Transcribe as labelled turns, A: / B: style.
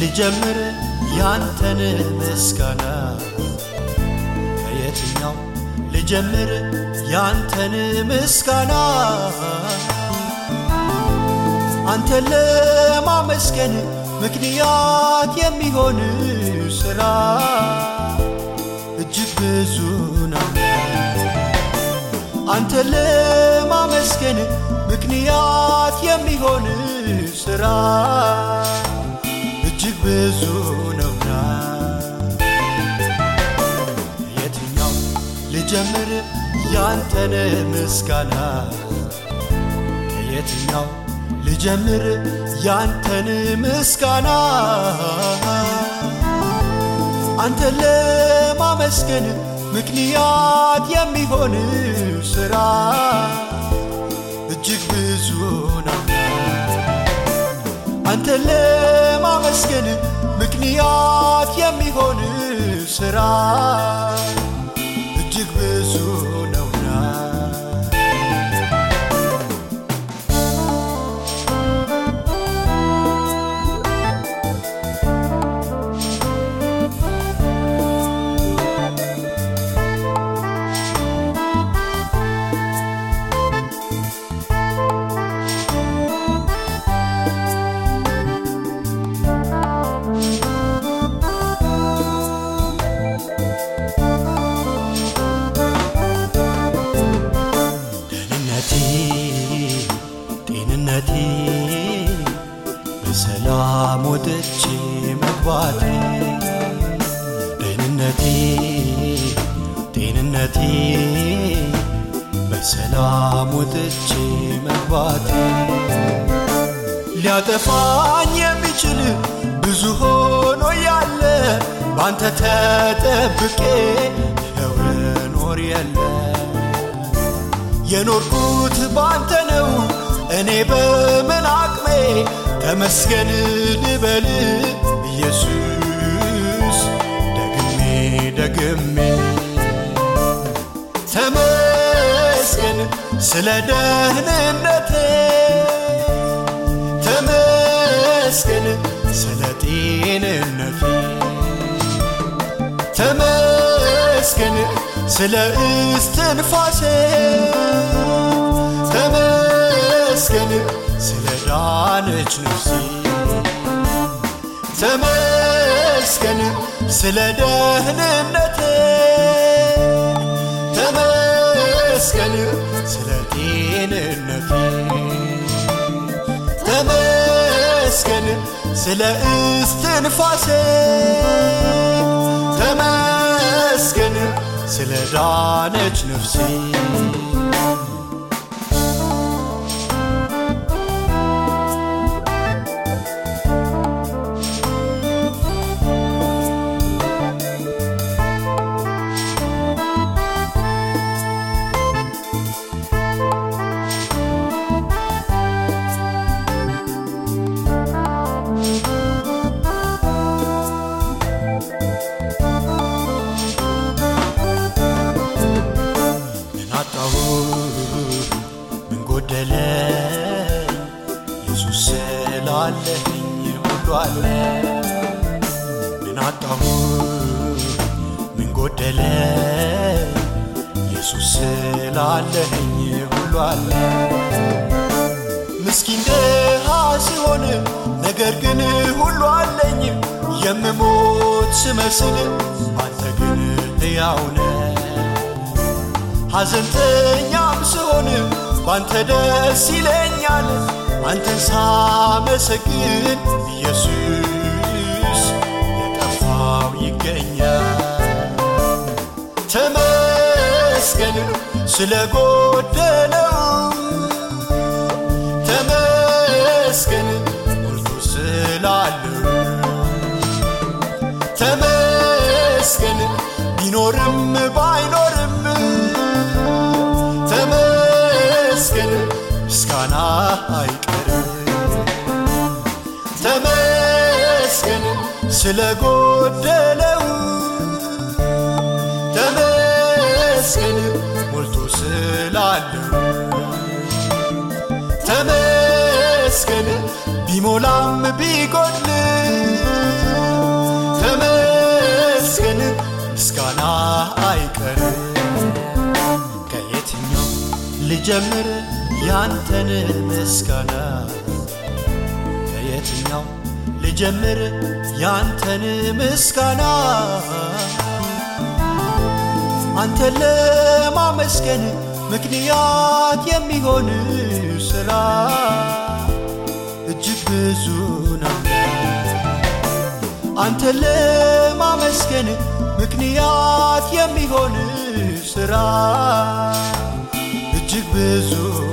A: ልጀምር ያንተን ምስጋና ከየትኛው ልጀምር ያንተን ምስጋና አንተን ለማመስገን ምክንያት የሚሆን ሥራ እጅግ ብዙ ነው። አንተን ለማመስገን ምክንያት የሚሆን ሥራ እጅግ ብዙ ነውና የትኛው ልጀምር ያንተን ምስጋና ከየትኛው ልጀምር ያንተን ምስጋና አንተን ለማመስገን ምክንያት የሚሆን ሥራ እጅግ ብዙ ነው። አንተን ለማመስገን ምክንያት የሚሆን ሥራ እጅግ ብዙ ነውና ደህንነቴ ጤንነቴ በሰላም ወጥቼ መግባቴ ደህንነቴ ጤንነቴ በሰላም ወጥቼ መግባቴ ሊያጠፋኝ የሚችል ብዙ ሆኖ ያለ ባንተ ተጠብቄ ይኸው እኖር የለ የኖርኩት ባንተ ነው እኔ በምን አቅሜ ተመስገን ልበል ኢየሱስ ደግሜ ደግሜ ተመስገን ስለ ደህንነቴ ተመስገን ስለ ጤንነቴ ተመስገን ስለ እስትንፋሴ ተመስገን ስለ ዳነች ነፍሴ ተመስገን ስለ ደህንነቴ ተመስገን ስለ ጤንነቴ ተመስገን ስለ እስትንፋሴ ተመስገን ስለ ዳነች ነፍሴ ምን አጣሁ ምን ጎደለ ኢየሱስ ስላለኝ ሁሉ አለ ምን አጣሁ ምን ጎደለ ኢየሱስ ስላለኝ ሁሉ አለ ምስኪን ድሃ ሲሆን ነገር ግን ሁሉ አለኝ የምሞት ስመስል አንተ ግን ሕያው ነህ ሐዘንተኛም ስሆን ባንተ ደስ ይለኛል አንተን ሳመሰግን ኢየሱስ የጠፋው ይገኛል ተመስገን ስለ ጎደለው ተመስገን ሞልቶ ስላለው ተመስገን ቢኖርም ባይኖርም ተመስገን ምስጋና አይቀርም ተመስገን ስለ ጎደለው ተመስገን ሞልቶ ስላለው ተመስገን ቢሞላም ቢጎድል ልጀምር ያንተን ምስጋና ከየትኛው ልጀምር ያንተን ምስጋና አንተን ለማመስገን ምክንያት የሚሆን ስራ እጅግ ብዙ ነው። አንተን ለማመስገን ምክንያት የሚሆን ስራ እጅግ ብዙ